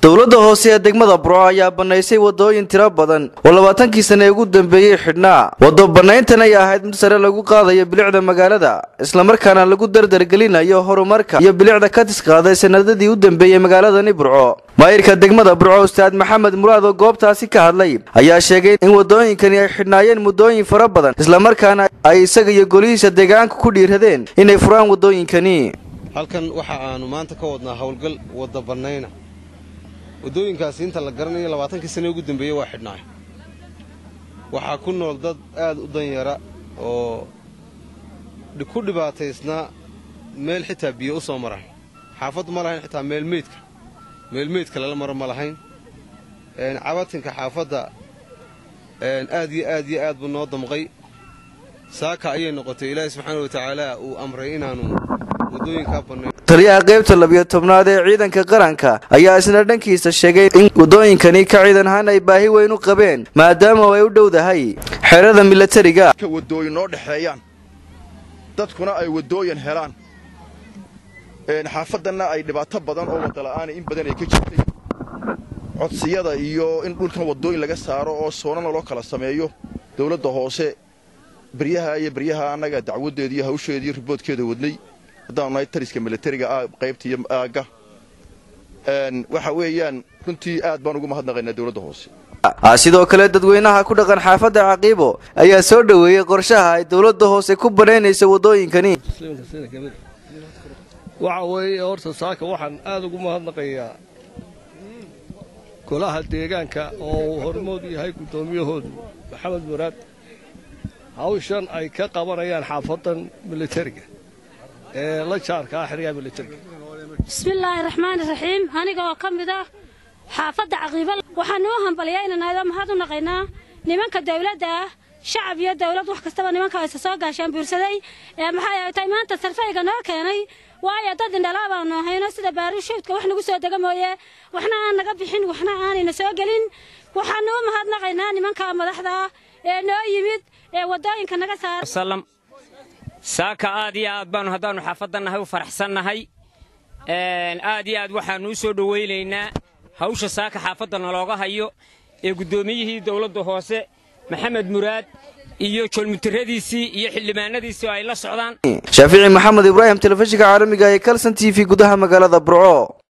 dowladda hoose ee degmada burco ayaa bannaysay waddooyin tiro badan oo labaatankii sane ugu dambeeyey xidhnaa waddo bannayntan ay ahayd mid sare lagu qaadayo bilicda magaalada islamarkaana lagu dardargelinayo horumarka iyo bilicda ka tisqaaday sanadadii u dambeeyey magaaladani burco maayirka degmada burco ustaad maxamed muraad oo goobtaasi ka hadlay ayaa sheegay in waddooyinkani ay xidhnaayeen muddooyin fara badan islamarkaana ay isaga iyo golihiisa deegaanka ku dhiiradeen inay furaan waddooyinkani halkan waxa aanu maanta ka wadnaa howlgal wadda bannayna waddooyinkaasi inta la garanayo labaatankii sane ugu dambeeyey waa xidhnaay waxaa ku nool dad aad u danyara oo ku dhibaataysnaa meel xitaa biyo u soo maraan xaafaddu ma lahayn xitaa meelmeydka meelmeydka lala maro ma lahayn cabatinka xaafadda aad iyo aad iyo aad buu noo damqay saaka ayay noqotay ilaahi subxaana wa tacaala uu amray inaannu waddooyinkaa bannayn taliyaha qaybta labiyo tobnaad ee ciidanka qaranka ayaa isna dhankiisa sheegay in waddooyinkani ka ciidan ahaan ay baahi weyn u qabeen maadaama ay u dhowdahay xerada milatariga waddooyin noo dhexeeyaan dadkuna ay waddooyin helaan xaafaddanna ay dhibaato badan oo waddala'aana in badan ay ka jirtay codsiyada iyo in dhulkan waddooyin laga saaro oo soonana loo kala sameeyo dawladda hoose beryaha iyo beryaha annaga dacwaddeeda iyo hawsheeda iyo riboodkeeda wadnay haddaanu nahay tariska milatariga qaybta iyo aagga waxa weeyaan runtii aad baan ugu mahadnaqaynaa dawladda hoose sidoo kale dadweynaha ku dhaqan xaafadda caqiibo ayaa soo dhoweeyey qorshaha ay dawladda hoose ku banaynayso waddooyinkani waxa weeye horta saaka waxaan aad ugu mahadnaqayaa golaha deegaanka oo uu hormood yahay guddoomiyahoodu maxamed muraad hawshan ay ka qabanayaan xaafaddan militariga ee la jaarka ah xeryaha militariga bismillaahi raxmaani raxiim aniga oo ka mid ah xaafadda caqiibo waxaan noo hambalyaynanaado mahad u naqaynaa nimanka dawladda ah shacab iyo dawlad wax kastaba nimanka aysa soo gaashaan buursaday ee maxay tay maanta sarfayga noo keenay waayo dad indhalaa baanu ahayno sida baarishuudka wax nagu soo dega mooye waxna aan naga bixin waxna aanayna soo gelin waxaanu u mahadnaqaynaa nimanka madaxda ee noo yimid ee waddooyinka naga saara saaka aad iyo aad baanu haddaannu xaafaddannahay u faraxsannahay aad iyo aad waxaannu u soo dhowaynaynaa hawsha saaka xaafadda nalooga hayo ee guddoomiyihii dawladda hoose maxamed muraad iyo joolmutiradiisii iyo xildhibaanadiisii oo ay la socdaan shaafici maxamed ibraahim telefishinka caalamiga ee kalson t v gudaha magaalada burco